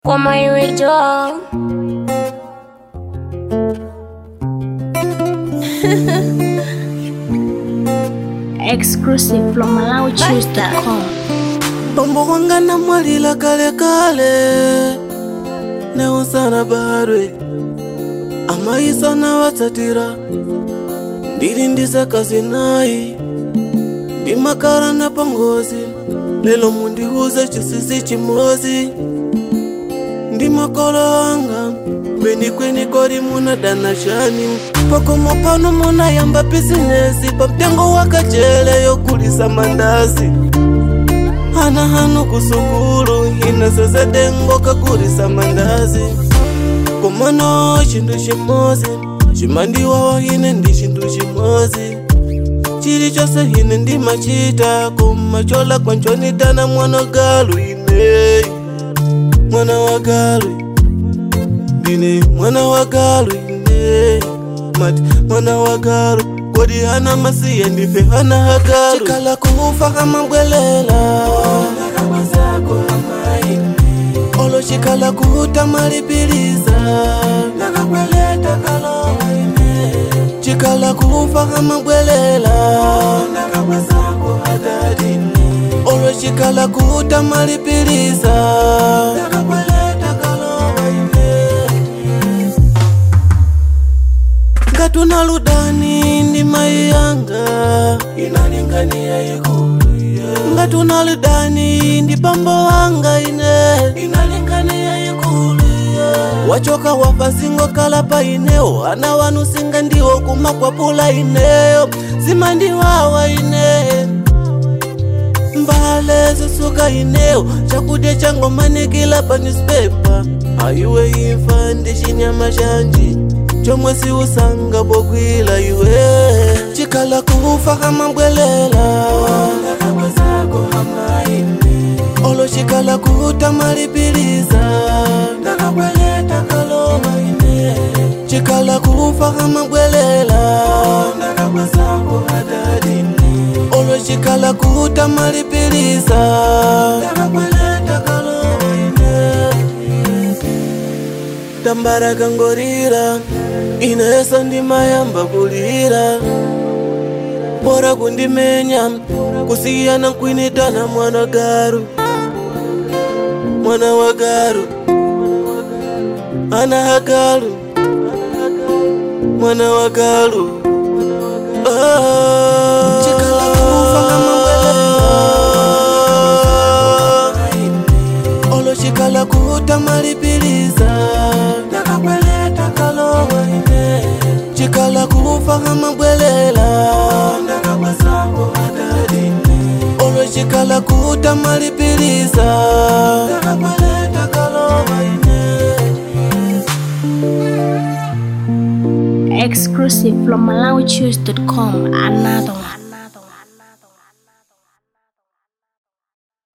kwa maiwejo exclusive from MalawiChoose.com. Bombo wanga na mwalila kale kale neusana barwe amaisa na watsatira ndiri ndisakazi nayi ndimakara na pangozi lelo mundiuze chisisi chimozi ndimakolo anga kweni kweni kori muna dana shani pakomo pano muna yamba bizinesi pamtengo wakachele yokulisa mandazi hana hanu kusukulu ina sesedengo kakulisa mandazi komano chintu chimozi chimandiwawa ine ndi chintu chimozi chili chose ine ndimachita kumachola kwanchonitana mwana galu ine mwana wa galu ndine mwana wa galu ine mati mwana wa galu kodi hana masiye ndife hana hagalu chikala kufa hamabwelela olo chikala kuta malipiliza chikala kufa hamabwelela olo chikala kuta malipiliza ngatuna ludani ndi mai yanga inalingania ikulu ngatuna ludani ndi pambo wanga ine inalingania ikulu wachoka wafasingo kala pa ineo ana wanu singa ndiwo kumakwapula ineyo zimandiwawa ine mbale zisuka ineo chakudya changomanikila pa newspaper aiwe imfa ndi chinyama chanji chomwe siusanga bokwila iwe chikala kufa hamabwelela olo chikala kuta malipiliza chikala kufa hamabwelela olo chikala kuta malipiliza tambara kangorira inesa ndimayamba kulira bora kundimenya kusiyana kwinitana mwana garu mwana wa garu ana hagaru mwana wa garu ah. Chikala kufa hamabwelela. olo chikala kuta malipiliza chikala kufa hamabwelela olo chikala kuta malipiliza Exclusive from MalawiChoose.com. Another one.